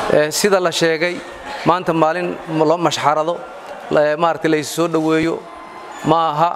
sida la sheegay maanta maalin loo mashxarado maaragtay la soo dhoweeyo ma aha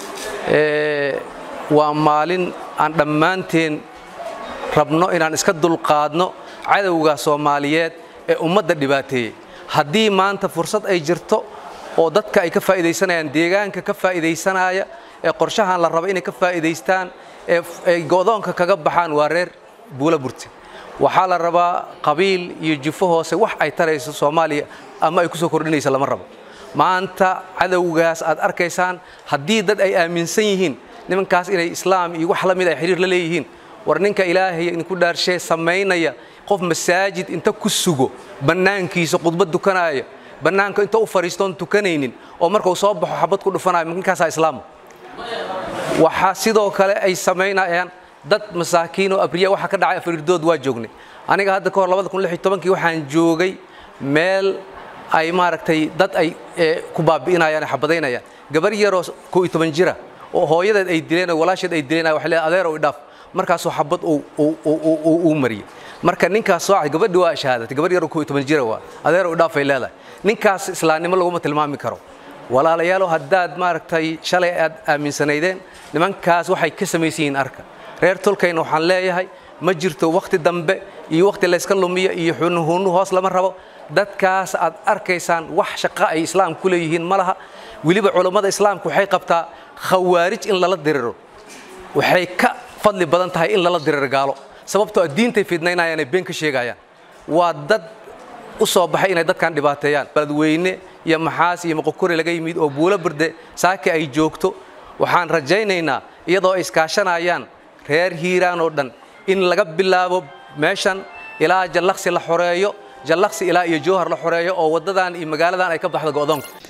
waa maalin aan dhammaanteen rabno inaan iska dulqaadno cadowga soomaaliyeed ee ummadda dhibaateeyey haddii maanta fursad ay jirto oo dadka ay ka faa'iidaysanayaan deegaanka ka faa'iidaysanaya ee qorshahan la rabo inay ka faa'iidaystaan ee ay go'doonka kaga baxaan waa reer buula burte waxaa la rabaa qabiil iyo jufo hoose wax ay tarayso soomaaliya ama ay ku soo kordhinaysa lama rabo maanta cadowgaas aad arkaysaan haddii dad ay aaminsan yihiin nimankaas inay islaam iyo wax la mid ay xiriir la leeyihiin war ninka ilaahay idinku dhaarshee samaynaya qof masaajid inta ku sugo bannaankiisa khudbad dukanaya bannaanka inta u fadhiistoon tukanaynin oo markuu soo baxo xabad ku dhufanayo ninkaasaa islaama waxaa sidoo kale ay samaynayaan dad masaakiin oo abriya waxa ka dhacay afariirdood waa joognay aniga hadda ka hor kii waxaan joogay meel ay maaragtay dad ay ku baabi'inayaan xabadaynayaan gabar yaroo koo iyo toban jira oo hooyadeed ay dileen oo walaasheed ay dileen waxay leedahay adeer oo idhaaf markaasoo xabad uu mariyey marka ninkaas soo gabadhi waa shahaadatay gabar yaroo koo iyo toban jira waa adeer oo idhaaf ay leedahay ninkaas islaamnimo laguma tilmaami karo walaalayaalo haddaad maaragtay shalay aad aaminsanaydeen nimankaas waxay ka samaysan yihiin arka reer tolkayna waxaan leeyahay ma jirto wakhti dambe iyo wakhti layska lumiyo iyo xunuhunu hoos lama rabo dadkaas aad arkaysaan wax shaqo ay islaam ku leeyihiin ma laha weliba culammada islaamku waxay qabtaa khawaarij in lala diriro waxay ka fadli badan tahay in lala diriro gaalo sababtoo a diintay fidnaynayaan ay been ka sheegayaan waa dad u soo baxay inay dadkan dhibaateeyaan baladweyne iyo maxaas iyo moqokore laga yimid oo buulo burde saaki ay joogto waxaan rajaynaynaa iyadoo ay iskaashanayaan reer hiiraan oo dhan in laga bilaabo meeshan ilaa jallaqsi la xoreeyo jallaqsi ilaa iyo jowhar la xoreeyo oo waddadan iyo magaaladan ay ka baxdo go'doonka